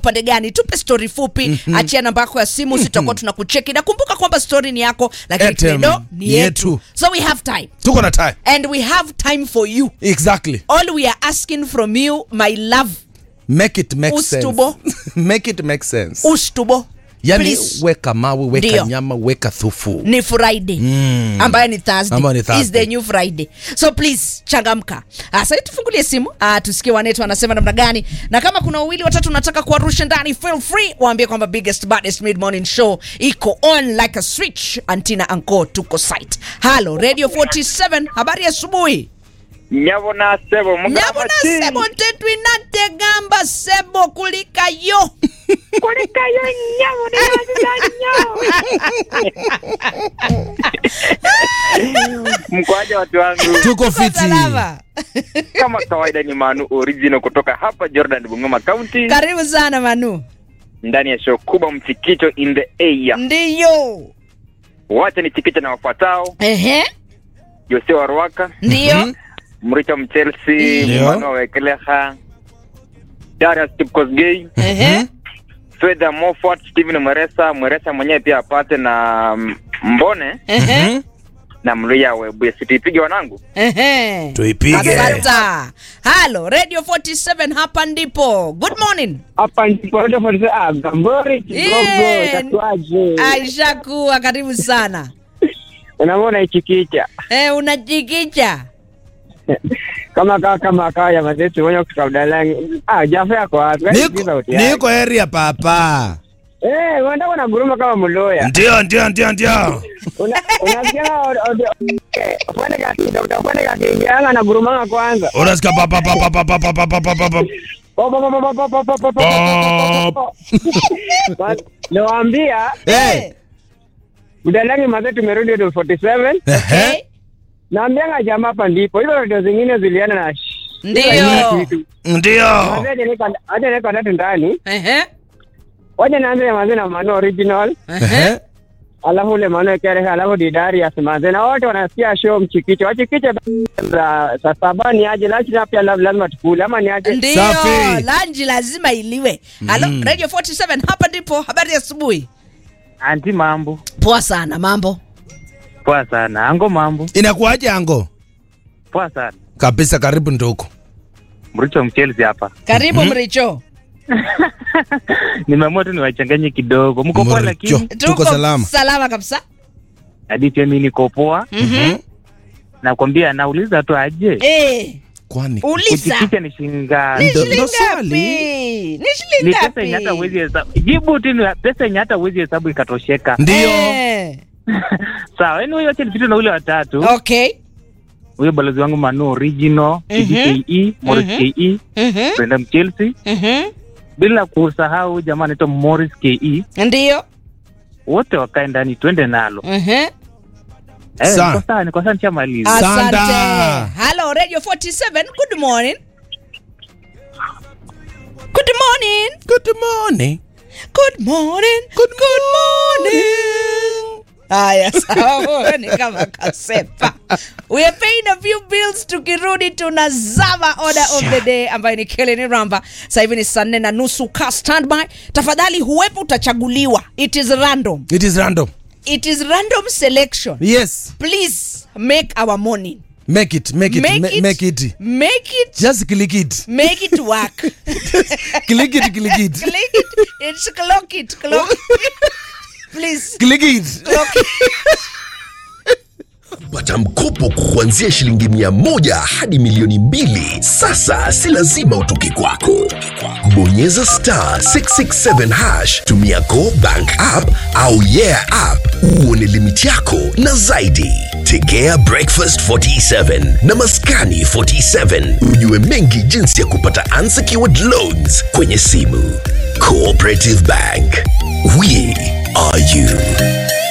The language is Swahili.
upande gani tupe story fupi mm-hmm. achia namba yako ya simu sitakuwa tunakucheki na kumbuka kwamba story ni yako lakini Airtime credo ni ni yetu yetu. so we have time tuko na time and we have time for you exactly all we are asking from you my love make it make Ustubo. sense make it make sense ustubo yani please. weka mawe weka Ndio. nyama weka thufu ni friday mm. ambayo ni thursday. Ambayo ni is Thursday. the new friday so please changamka uh, sasa tufungulie simu uh, tusikie wanetu wanasema namna gani na kama kuna wawili watatu unataka kuwarusha ndani feel free waambie kwamba biggest baddest mid morning show iko on like a switch antina anko tuko site halo radio 47 habari ya asubuhi nyabona sebo nyabona sebo ntetwinate gamba sebo kulikayo kulikayo nyabona mkwaje watu wangu tuko Uko fiti salama kama kawaida ni manu original kutoka hapa jordan bungoma county karibu sana manu ndani ya show kubwa mchikicho in the area ndiyo wacha ni chikicho na wafuatao ehe jose wa ruaka ndiyo mricho mchelsea Ndio. mano wekeleha darius kipkosgei ehe fedha mofat steven mweresa mweresa mwenyewe pia apate na mm, mbone ehe na mluya webuye situipige wanangu Ehe. tuipige Asante. halo radio 47 hapa ndipo good morning hapa ndipo Radio 47 ah, Gambori Kigogo Yeah. tatuaje aisha kuwa karibu sana unamwona ichikicha eh, unajikicha kama kaa kama kaa ya mazetu mwenye kutoka Budalangi ah Jafe yako wapi Wewe sikiza niko, sauti yake. niko area papa eh unaenda kuna guruma kama mloya ndio ndio ndio ndio Una- unasikia fanya kazi utafanya kazi anga na guruma kwanza unasikia papa papa papa papa papa papa Nawaambia eh Budalangi mazetu tumerudi Radio 47 ehe naambianga jamaa hapa ndipo hizo radio zingine ziliana na ndio ndio acha niko tatu ndani Ehe. wacha nianze manze na mano original ehe alafu ule mano kerehe alafu didarius manze na wote wanasikia show mchikicho wachikiche za saa saba ni aje lunch na pia la- lazima tukule ama ni aje ndio Safi. lanji lazima iliwe halo radio 47 hapa ndipo habari ya asubuhi anti mambo poa sana mambo poa sana ango mambo inakuaje ango poa sana kabisa karibu ndoko mricho mchelsi hapa karibu mricho nimeamua tu niwachanganye kidogo mko poa Mricho. lakini Tuko salama. salama kabisa hadi pia mi niko poa Mhm. nakwambia nauliza tu aje Eh, kwani uliza kuchikicha ni shinga ni Ndo- shilingi ndo swali. ngapi ni ni shilingi pesa yenye hata ngapi uwezi hesabu jibu tu ni pesa yenye hata uwezi hesabu ikatosheka ndio Eh, sawa yani huyo acha nipite na ule watatu okay huyo balozi wangu manu original Mhm. CDKE Morris Mhm. KE Mhm, Brenda Mchelsea mhm. bila kusahau jamaa anaitwa Morris KE ndio wote wakae ndani twende nalo Mhm. eh, Sawa. niko sawa niko sawa nishamaliza asante Sanda. halo radio 47 good morning good morning good morning good morning good, good morning haya sawa ni kama kasepa we are paying a few bills tukirudi tunazama order of the day ambayo ni keleni ramba sasa hivi ni saa nne na nusu ka standby tafadhali huwepo utachaguliwa it is random it is random it is random selection yes please make our morning make it make it make, ma- it, make it make it just click it make it work click it click it click it it's clock it clock it please click it clock it pata mkopo kuanzia shilingi mia moja hadi milioni mbili sasa si lazima utoke kwako bonyeza star 667 hash tumia go bank app au yeah app uone limiti yako na zaidi tegea breakfast 47 na maskani 47 ujue mengi jinsi ya kupata unsecured loans kwenye simu cooperative bank we are you